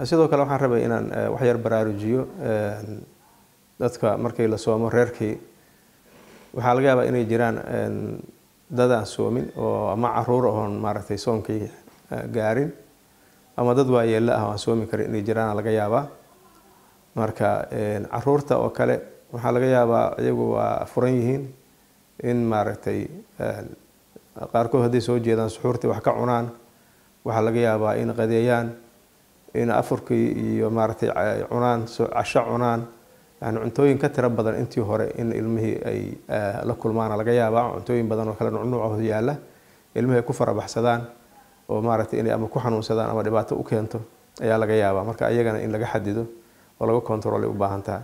sidoo kale waxaan rabay inaan wax yar baraarujiyo dadka markii la soomo reerkii waxaa laga yaabaa inay jiraan dad aan soomin oo ama caruur oon maaragtay soomkii gaarin ama dad waayeella ah oo aan soomi karin inay jiraan laga yaabaa marka caruurta oo kale waxaa laga yaabaa iyagu waa furan yihiin in maaragtay qaarkood hadday soo jeedaan suxuurtii wax ka cunaan waxaa laga yaabaa in qadeeyaan in afurkii iyo maaragtay cunaan casho cunaan yani cuntooyin ka tiro badan intii hore in ilmihii ay la kulmaana laga yaabaa cuntooyin badan oo kale nucnuucooda yaalla ilmihii ay ku farabaxsadaan oo maaragtay inay ama ku xanuunsadaan ama dhibaato u keento ayaa laga yaabaa marka iyagana in laga xadido oo laga control ay u baahan tahay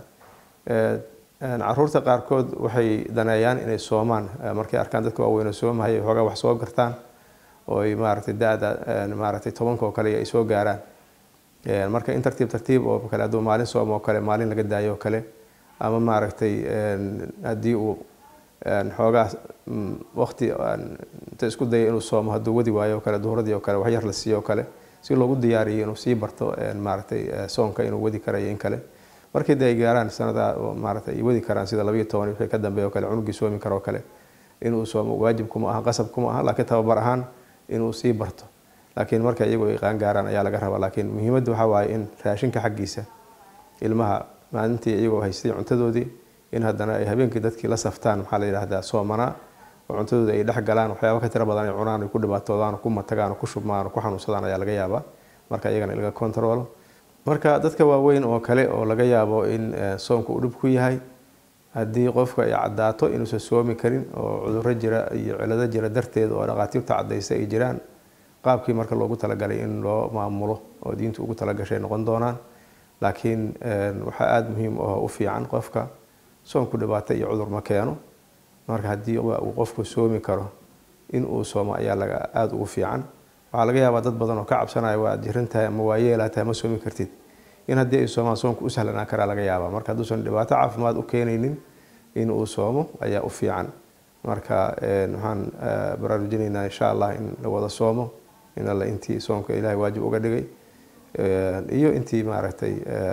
caruurta qaarkood waxay daneeyaan inay soomaan markay arkaan dadka waaweyn soomahaya xoogaa wax soo gartaan oo ay maaragtay da-da maaragtay tobanka oo kale ay soo gaaraan marka in tartiib tartiib oo kale hadduu maalin soom oo kale maalin laga daayo oo kale ama maaragtay haddii uu xoogaa waqti inta isku daya inuu soomo hadduu wadi waayo oo kale duhuradii oo kale wax yar la siiyo oo kale si loogu diyaariyo inuu sii barto maaragtay soonka inuu wadi karayo in kale markii de ay gaaraan sanada maaragtay ay wadi karaan sida labayo toban wixii ka dambeeya oo kale cunugii soomi karo oo kale inuu soomo waajib kuma aha qasab kuma aha laakiin tababar ahaan inuu sii barto laakiin marka iyagu ay qaan gaaraan ayaa laga rabaa laakiin muhiimadda waxaa waaye in raashinka xaggiisa ilmaha maalintii iyagoo haystay cuntadoodii in haddana ay habeenkii dadkii la saftaan maxaa la yidhaahdaa soomanaa oo cuntadooda ay dhex galaan waxyaaba ka tiro badan ay cunaan ay ku dhibaatoodaan ku matagaan ku shubmaan ku xanuunsadaan ayaa laga yaabaa marka iyagana laga control marka dadka waaweyn oo kale oo laga yaabo in soonka uu dhib ku yahay haddii qofka ay caddaato inuusan soomi karin oo cudurro jira iyo cilado jira darteed oo dhaqaatiirta caddaysa ay jiraan qaabkii marka loogu talagalay in loo maamulo oo diintu ugu talagashay noqon doonaan laakiin waxaa aada muhiim oo u fiican qofka soonku dhibaato iyo cudur ma keeno marka haddii uu qofku soomi karo in uu soomo ayaa laga aada ugu fiican waxaa laga yaabaa dad badan oo ka cabsanaya waa jiran tahay ama waa yeelaa tahay ma soomi kartid in haddii ay soomaan soonku u sahlanaan karaa laga yaabaa marka hadduusan dhibaato caafimaad u keenaynin in uu soomo ayaa u fiican marka waxaan baraarujinaynaa insha allah in la wada soomo in alla intii soomka ilaahay waajib uga dhigay iyo intii maaragtay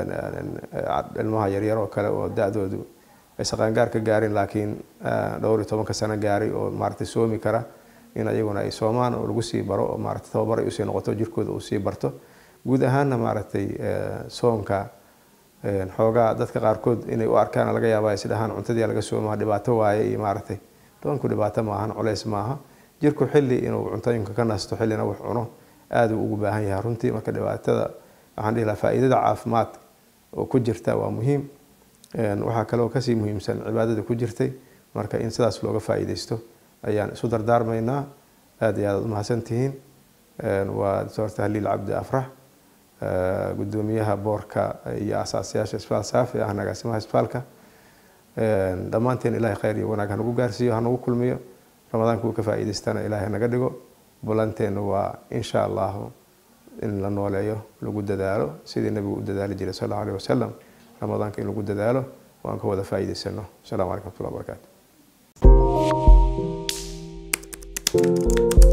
ilmaha yaryar oo kale oo da-doodu aysan qaangaar ka gaarin laakiin dhowr iyo tobanka sano gaaray oo maaragtay soomi kara in ayaguna ay soomaan oo lagu sii baro oo maaragtay tababar ay usii noqoto jirkooda uu sii barto guud ahaanna maaragtay soonka xoogaa dadka qaarkood inay u arkaan laga yaaba is dhahaan cuntadii laga soomaa dhibaato waaye iyo maaragtay doonku dhibaato maahan culeys maaha jirku xilli inuu cuntooyinka ka nasto xillina wax cuno aada uu ugu baahan yahay runtii marka dhibaatada waxaan dhihi lahaa faa'iidada caafimaad oo ku jirta waa muhiim waxaa kaloo kasii muhiimsan cibaadada ku jirtay marka in sidaas looga faa'iidaysto ayaan isu dardaarmaynaa aada iyo aad ad umahadsan tihiin waa doctor tahliil cabdi afrax gudoomiyaha boorka iyo asaasayaasha isbitaal saafi ah agaasimaha isbitaalka dhammaanteen ilahay khayr iyo wanaag hanagu gaarsiiyo hanagu kulmiyo ramadaanka uu ka faa'iidaystana ilaahay naga dhigo ballanteena waa insha allahu in la nooleeyo lagu dadaalo sidii nabigu u dadaali jiray sal allahu alih wasalam ramadaanka in lagu dadaalo waan ka wada faa'iidaysano asalamu calaykum wxmatullahi barakaatu